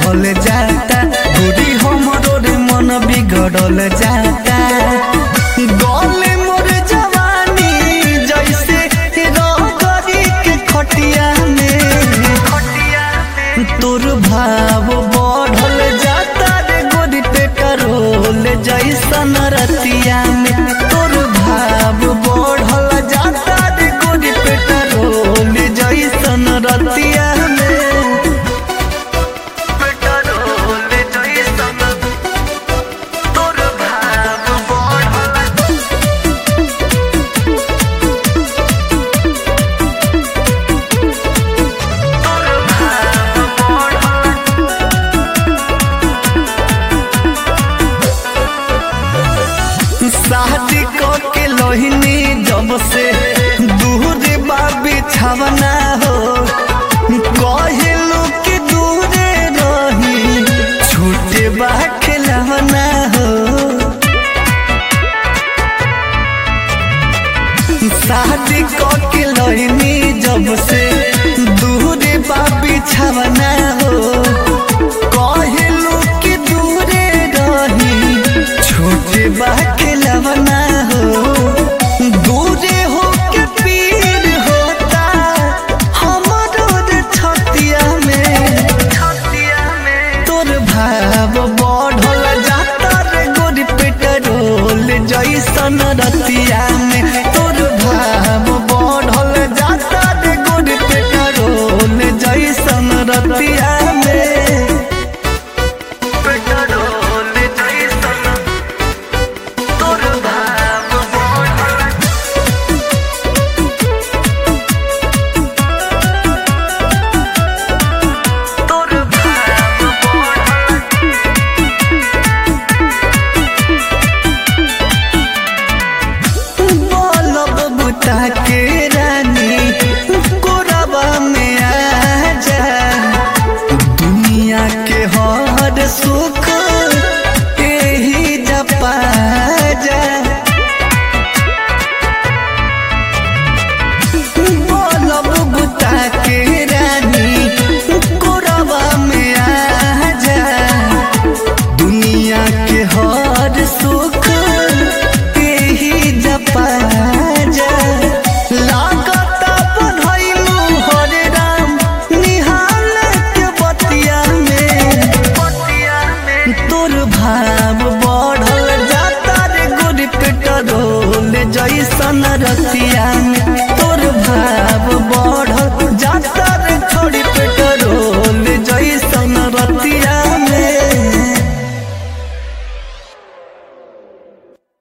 बढ़ल जाता दूरी हमरो रे मन बिगड़ल जाता गले मोर जवानी जैसे रगरी के खटिया में तोर भाव बढ़ल जाता रे गोरी पेट्रोल जैसन रतिया में तोर भाव बढ़ल जाता रे गोरी पेट्रोल जैसन रतिया में पेट्रोल जैसन तोर भाव बढ़ल शादी के लोहिनी जब से दूर बाबी छवना हो कहलू कि दूरे रही छूटे बा खिलवना हो शादी के लोहिनी जब से दूर बाबी छवना हो कहलू कि दूरे रही छोटे बा खिलवना हो दूरे हो के पीर होता हमारो रे छतिया में छतिया में तोर भाव बढ़ल जाता रे गोरी पेट्रोल जैसन रतिया में तोर भाव बढ़ल जाता रे गोरी पेट्रोल जैसन रतिया